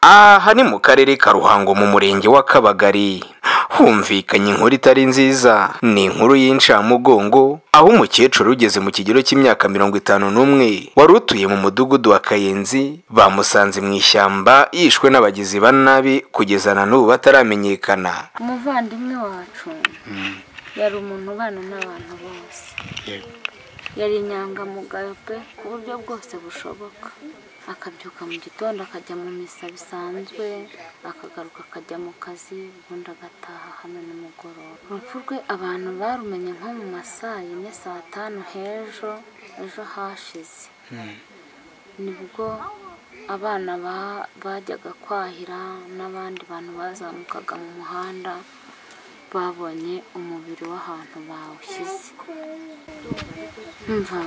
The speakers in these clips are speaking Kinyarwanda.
aha ni mu karere ka ruhango mu murenge wa kabagari humvikanye inkuru itari nziza ni inkuru y'incamugongo aho umukecuru ugeze mu kigero cy'imyaka mirongo itanu n'umwe wari utuye mu mudugudu wa kayenzi bamusanze mu ishyamba yishwe n'abagizi ba nabi kugeza na n'ubu bataramenyekana umuvandimwe wacu yari umuntu ubana n'abantu bose yari inyangamugayo pe ku buryo bwose bushoboka akabyuka mu gitondo akajya mu misa bisanzwe akagaruka akajya mu kazi ubundi agataha hano nimugoroba urupfu rwe abantu barumenye nko mu masaa yine saa tanu h'ejo ejo hashize nibwo abana ba- bajyaga kwahira n'abandi bantu bazamukaga mu muhanda babonye umubiri w'ahantu bawushyize mva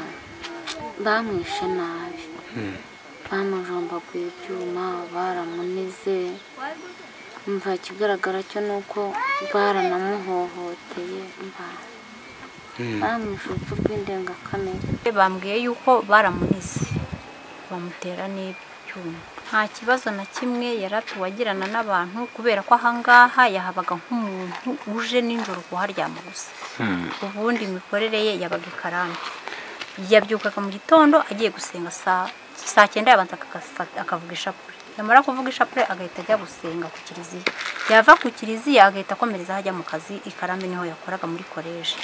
bamwishe nabi bamujombaguye ibyuma baramunize mva ikigaragara cyo ni uko baranamuhohoteye mva bamwishe urupfu rw'indengakamere bambwiye yuko baramunize bamutera n'ibyuma nta kibazo na kimwe yari atuwagirana n'abantu kubera ko ahangaha yahabaga nk'umuntu uje nijoro kuharyama gusa ubundi imikorere ye yabaga ikarambye yabyukaga mu gitondo agiye gusenga saa saa cyenda yabanza akagafata- akavuga ishapure yamara kuvuga ishapure agahita ajya gusenga ku kiliziya yava ku kiliziya agahita akomereza ajya mu kazi ikarambi niho yakoraga muri koleji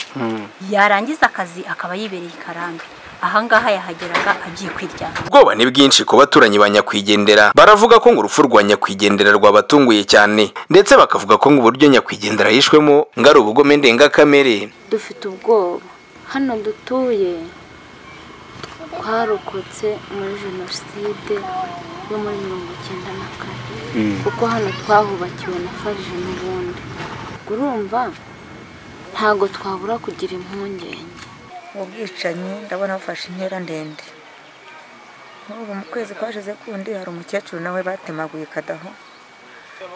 yarangiza akazi akaba yibereye i karambi ahangaha yahageraga agiye kwiryama ubwoba ni bwinshi ku baturanyi ba nyakwigendera baravuga ko ngo urupfu rwa nyakwigendera rwabatunguye cyane ndetse bakavuga ko ngo uburyo nyakwigendera yishwemo ngo ari ubugome ndengakamere dufite ubwoba hano dutuye twarokotse muri jenoside yo muri mirongo icyenda na kane kuko hano twahubakiwe na farije n'ubundi urumva ntago twabura kugira impungenge ubwicanyi ndabona bufashe intera ndende nk'ubu mu kwezi kwashize kundi hari umukecuru nawe batemaguye kadaho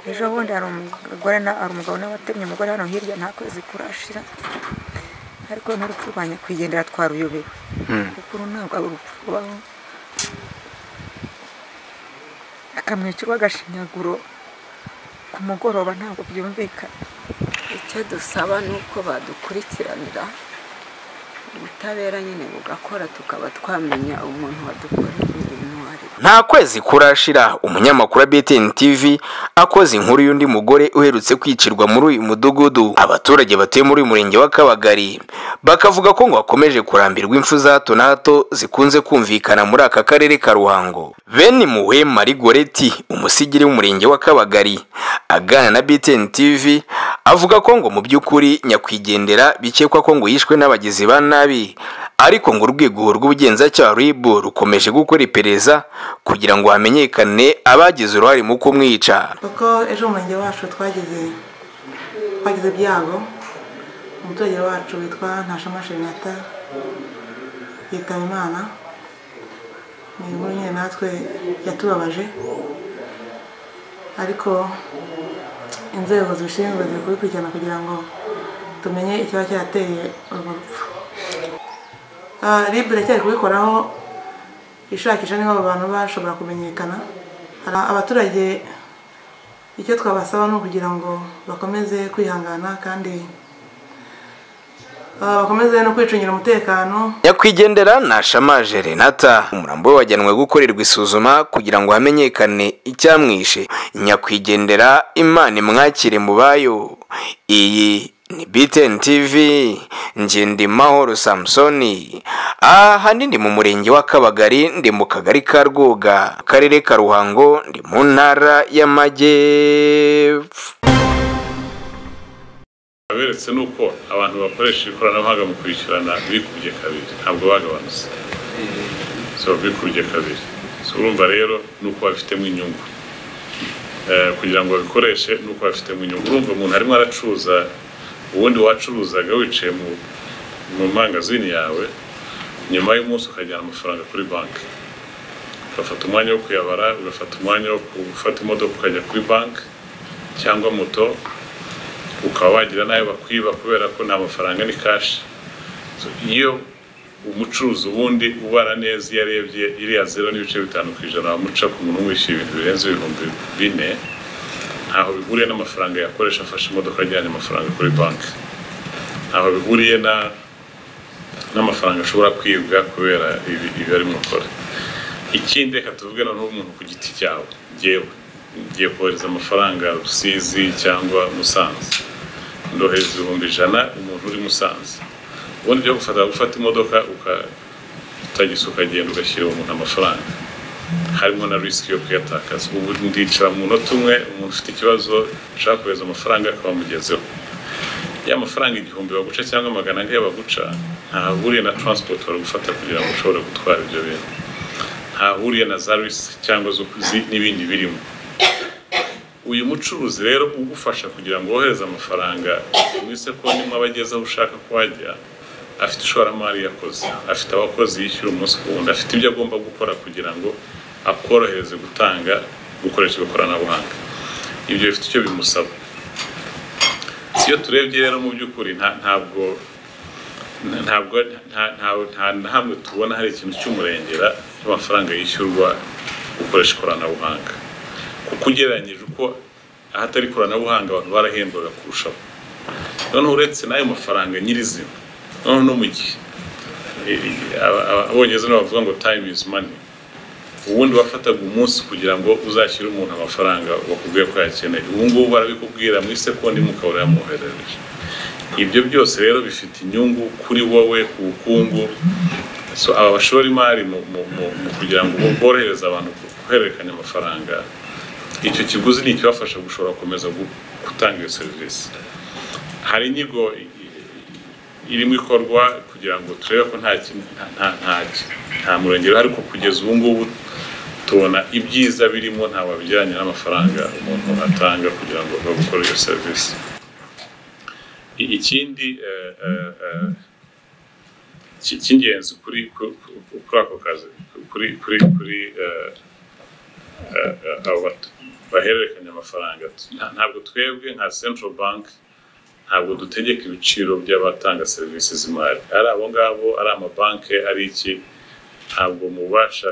ejo bundi hari umugore na hari umugabo nawe watemye umugore hano hirya nta kwezi kurashira ariko n'urupfu rwa nyakwigendera twaruyobewe kuko uru ntabwo ari urupfu rubaho akamwicirwa agashinyaguro ku mugoroba ntabwo byumvikana icyo dusaba ni uko badukurikiranira ubutabera nyine bugakora tukaba twamenya umuntu wadukoreye ibintu uwo ari we nta kwezi kurashira umunyamakuru wa btn tv akoze inkuru y'undi mugore uherutse kwicirwa muri uyu mudugudu abaturage batuye muri uyu murenge wa kabagari bakavuga ko ngo bakomeje kurambirwa impfu za hato na hato zikunze kumvikana muri aka karere ka ruhango bene muwe marigoreti umusigiri w'umurenge wa kabagari aganira na btn tv avuga ko ngo mu by'ukuri nyakwigendera bikekwa ko ngo yishwe n'abagizi ba nabi ariko ngo urwego rw'ubugenzacyaha rib rukomeje gukora iperereza kugira ngo hamenyekane abagize uruhare mu kumwica kuko ejo umurenge wacu twagize twagize ibyago umuturage wacu witwa ntashama shenata yitaba imana ni inkuru nyine natwe yatubabaje ariko inzego zibishinzwe ziri kubikurikirana kugira ngo tumenye ikiba cyateye urwo rupfu Ah, rib iracyari kubikoraho ishakisha niba abo bantu bashobora kumenyekana Hari abaturage icyo twabasaba ni ukugira ngo bakomeze kwihangana kandi ah, bakomeze no kwicungira umutekano nyakwigendera nashamaje renata umurambo we wajyanwe gukorerwa isuzuma kugira ngo hamenyekane icyamwishe nyakwigendera imana imwakire mu bayo iyi ni btn tv ngendimahoro samusoni aha ndi mu murenge wa kabagari ndi mu kagari ka rwoga akarere ka ruhango ndi mu ntara y'amajyepfo aberetse ni uko abantu bakoresha ikoranabuhanga mu kwishyurana bikubye kabiri ntabwo bagabanutse so bikubye kabiri so urumva rero ni uko bafitemo inyungu Eh, kugira ngo babikoreshe ni uko bafitemo inyungu urumva umuntu arimo aracuruza ubundi wacuruzaga wicaye mu mu mangazini yawe nyuma y'umunsi ukajyana amafaranga kuri banki ugafata umwanya wo kuyabara ugafata umwanya wo gufata imodoka ukajya kuri banki cyangwa moto ukaba wagira n'ayo bakwiba kubera ko nta mafaranga ni kashi So, iyo umucuruzi ubundi ubara neza iyo arebye iriya zero n'ibice bitanu ku ijana wamuca ku muntu wishyuye ibintu birenze ibihumbi bine ntaho bihuriye n'amafaranga yakoresha afashe imodoka ajyanye amafaranga kuri banki ntaho bihuriye na n'amafaranga ashobora kwibwa kubera ibi arimo akora ikindi reka tuvugana n'umuntu ku giti cyawe ngewe ngiye kohereza amafaranga rusizi cyangwa musanze ndohereza ibihumbi ijana umuntu uri musanze ubundi byo gufata gufata imodoka ukatagisa ukagenda ugashyira umuntu amafaranga harimo na risiki yo kuyatakaza ubu ndicara mu munota umwe umuntu ufite ikibazo ushaka kohereza amafaranga akaba amugezeho ya mafaranga igihumbi baguca cyangwa magana ane baguca ntahahuriye na taransipoti bari gufata kugira ngo ushobore gutwara ibyo bintu ntahahuriye na za risiki cyangwa n'ibindi birimo uyu mucuruzi rero ugufasha kugira ngo wohereze amafaranga muri sekondi mwaba ageze aho ushaka ko wajya afite ishoramari yakoze afite abakozi yishyura umunsi ku wundi afite ibyo agomba gukora kugira ngo akorohereze gutanga gukoresha ikoranabuhanga ibyo bifite icyo bimusaba iyo turebye rero mu by'ukuri ntabwo ntabwo nta na hamwe tubona hari ikintu cy'umurengera cy'amafaranga yishyurwa gukoresha ikoranabuhanga kuko ugereranyije uko ahatari ikoranabuhanga abantu barahembwaga kurushaho noneho uretse n'ayo mafaranga nyirizina noneho no mu gihe abongereza nibo bavuga ngo time is money ubundi wafataga umunsi kugira ngo uzashyire umuntu amafaranga wakubwiye ko yakeneye ubu ngubu barabikubwira muri sekondi mukaba yamwoherereje ibyo byose rero bifite inyungu kuri wowe ku bukungu aba bashora imari mu kugira ngo borohereze abantu guhererekanya amafaranga icyo kiguzi ni ikibafasha gushobora gukomeza gutanga iyo serivisi hari inyigo irimo ikorwa kugira ngo turebe ko nta nta murengero ariko kugeza ubu ngubu tubona ibyiza birimo ntabwo bijyanye n'amafaranga umuntu atanga kugira ngo ave gukora iyo serivisi ikindi cy'ingenzi kuri kuri ako kazi kuri kuri kuri bahererekanya amafaranga ntabwo twebwe nka central bank ntabwo dutegeka ibiciro by'abatanga serivisi z'imari ari abo ngabo ari amabanki ari iki ntabwo mu bubasha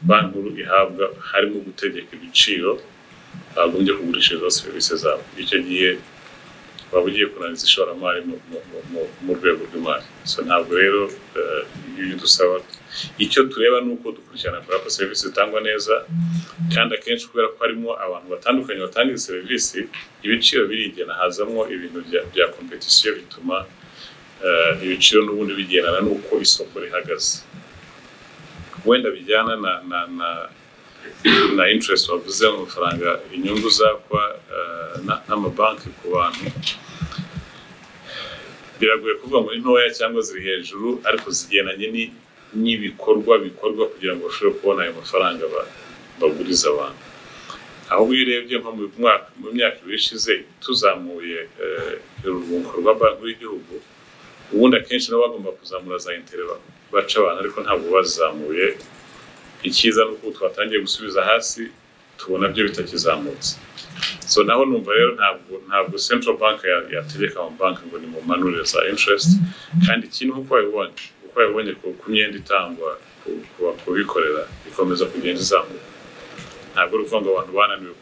banki nkuru ihabwa harimo gutegeka ibiciro bagombye kugurishirizaho serivisi zabo icyo gihe waba ugiye kunaniza ishoramari mu rwego rw'imari so ntabwo rero ibyo dusaba icyo tureba ni uko dukurikirana kugira ngo serivisi zitangwa neza kandi akenshi kubera ko harimo abantu batandukanye batanga izi serivisi ibiciro birigena hazamo ibintu bya kompetisiyo bituma ibiciro n'ubundi bigendana n'uko isoko rihagaze wenda bijyana na interest wavuze mu mafaranga inyungu zakwa n'amabanki ku bantu biragoye kuvuga muri ntoya cyangwa ziri hejuru ariko zigendanye n'ibikorwa bikorwa kugira ngo bashobore kubona ayo mafaranga baguriza abantu ahubwo iyo urebye nko mu myaka ibiri ishize tuzamuye urubungo rwa banki y'igihugu ubundi akenshi nabo bagomba kuzamura za intere baca abantu ariko ntabwo bazizamuye icyiza ni uko twatangiye gusubiza hasi tubona byo bitakizamutse so naho numva rero ntabwo ntabwo central bank yategeka amabanki ngo ni mumanure za interest kandi ikintu uko wabibonye uko wabibonye ku myenda itangwa ku bikorera ikomeza kugenda izamuka ntabwo uri ukuvuga ngo abantu bananiwe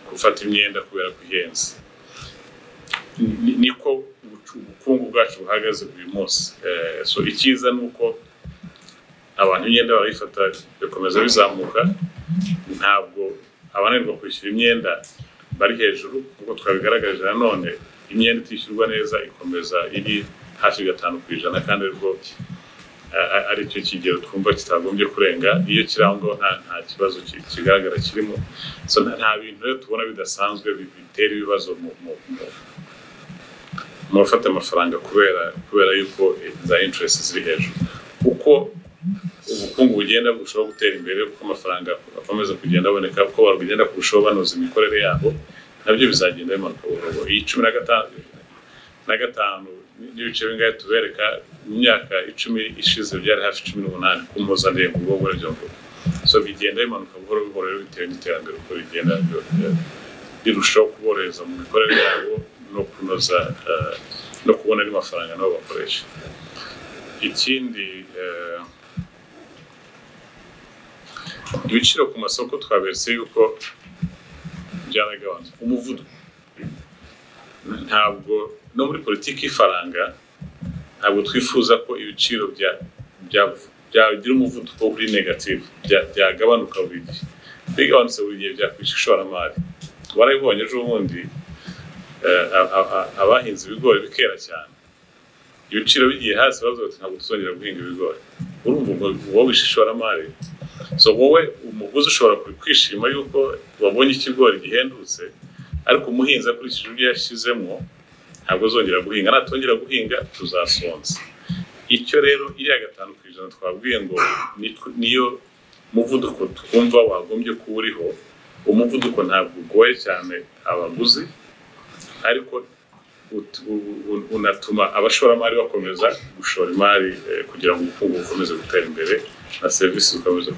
gufata imyenda kubera ko ihenze niko ubukungu bwacu buhagaze buri munsi so icyiza ni uko abantu imyenda barayifata bikomeza bizamuka ntabwo abananirwa kwishyura imyenda bari hejuru nk'uko twabigaragarije nanone imyenda itishyurwa neza ikomeza iri hafi gatanu ku ijana kandi aribwo ari cyo kigero twumva kitagombye kurenga iyo kiri aho ngaho nta kibazo kigaragara kirimo nta bintu rero tubona bidasanzwe bitera ibibazo mu bafata amafaranga kubera yuko za interesi ziri hejuru kuko ubukungu bugenda burushaho gutera imbere kuko amafaranga akomeza kugenda aboneka kuko bagenda kurushaho banoza imikorere yabo nabyo bizagenda bimanuka buhoro iyi cumi na gatanu na gatanu n'ibice bingahe tubereka mu myaka icumi ishize byari hafi cumi n'umunani ku mpuzandengo ubwo muri ibyo bihugu so bigenda bimanuka buhoro buhoro bitewe n'iterambere uko rigenda rirushaho kuborohereza mu mikorere yabo no kunoza no kubona andi mafaranga nabo bakoresha ikindi eh, ibiciro ku masoko twaberetse yuko byaragabanutse umuvuduko ntabwo no muri politiki y'ifaranga ntabwo twifuza ko ibiciro bya bya- byagira umuvuduko uri negativu bya- byagabanuka buri gihe bigabanutse buri gihe byakwisha ishoramari warabibonye ejo bundi eh, a- a- a- abahinze ibigori bikera cyane ibiciro bigiye hasi bavuga bati ntabwo tuzongera guhinga ibigori urumva ubwo wowe wishe ishoramari so wowe umuguzi ushobora kwishima yuko wabonye ikigori gihendutse ariko umuhinzi akurikije ibyo yashyizemo ntabwo azongera guhinga natongera guhinga tuzasonza icyo rero iriya gatanu ku ijana twabwiye ngo ni- niyo muvuduko twumva wagombye kuba uriho umuvuduko ntabwo ugoye cyane abaguzi ariko ut- u- u- unatuma abashoramari bakomeza gushora imari eh, kugira ngo ubukungu bukomeze gutera imbere na serivisi zikomeze